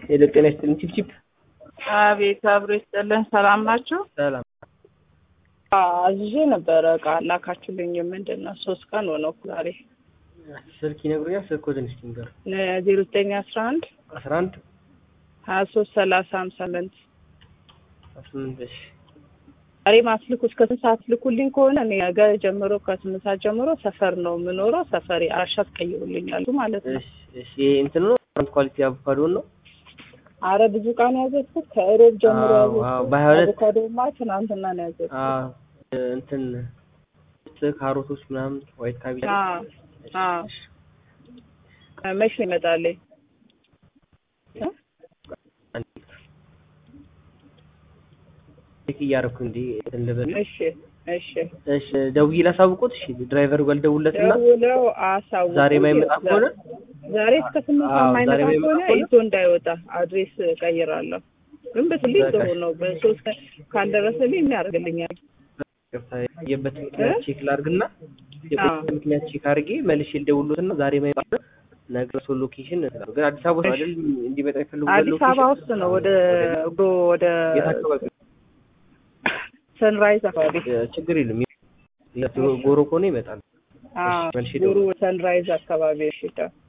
ሄሎ ጤና ይስጥልኝ ቺፕቺፕ አቤት አብሮ ይስጥልን። ሰላም ናችሁ? ሰላም አዝዤ ነበረ እቃ ላካችሁልኝ። ምንድን ነው ሶስት ቀን ሆነው ዛሬ ስልክ ይነግሩኛል ስልክ ኮድን እስኪ ንገር ዜሮ ዘጠኝ አስራ አንድ አስራ አንድ ሀያ ሶስት ሰላሳ ሀምሳ ስምንት ስምንት እሺ ዛሬ ማስልኩ እስከ ስንት ሰዓት ልኩልኝ ከሆነ እኔ ነገ ጀምሮ ከስምንት ሰዓት ጀምሮ ሰፈር ነው የምኖረው። ሰፈሬ አራሻ ትቀይሩልኛሉ ማለት ነው። እሺ እሺ ይሄ እንትን ነው ፍሮንት ኳሊቲ አቮካዶ ነው አረ ብዙ ዕቃ ነው ያዘዝኩት። ከእሮብ ጀምሮ አዎ፣ አዎ፣ ያዘዝኩት በሀያ ሁለት አቮካዶማ ትናንትና ነው ያዘዝኩት። አዎ እንትን ካሮቶች ምናምን ዋይት ካቤጅ አዎ አዎ። መች ነው ይመጣልኝ? ቼክ እያደረኩ እንዲ እንትን ልበል እሺ እሺ። እሺ ደውዬ ላሳውቆት እሺ ድራይቨሩ ጋር ልደውልለትና ደውለው አሳውቁ። ዛሬ የማይመጣ ከሆነ ዛሬ እስከ ስምንት አዎ፣ ሰዓት ዛሬ የማይመጣ የማይመጣ ከሆነ ከሆነ ይዞ እንዳይወጣ አድሬስ ቀይራለሁ። ግን በስልኝ በቃ ጥሩ ነው። በሶስት ቀን ካልደረሰልኝ ምን ያደርግልኛል? ይቅርታ የበት ምክንያት እ? ቼክ ላድርግና የበት አዎ። ምክንያት ቼክ አድርጌ መልሼ ልደውልሎትና ዛሬ የማይመጣ ነገ ሰው ሎኬሽን ግን አዲስ አበባ ውስጥ አይደል እንዲመጣ የፈለጉበት አዲስ አበባ ሎኬሽን? ውስጥ ነው። ወደ ጎ ወደ የት አካባቢ ሰንራይዝ አካባቢ እ፣ ችግር የለም የት ጎሮ ከሆነ ይመጣል አዎ፣ መልሼ ጉሩ ሰንራይዝ አካባቢ እሺ።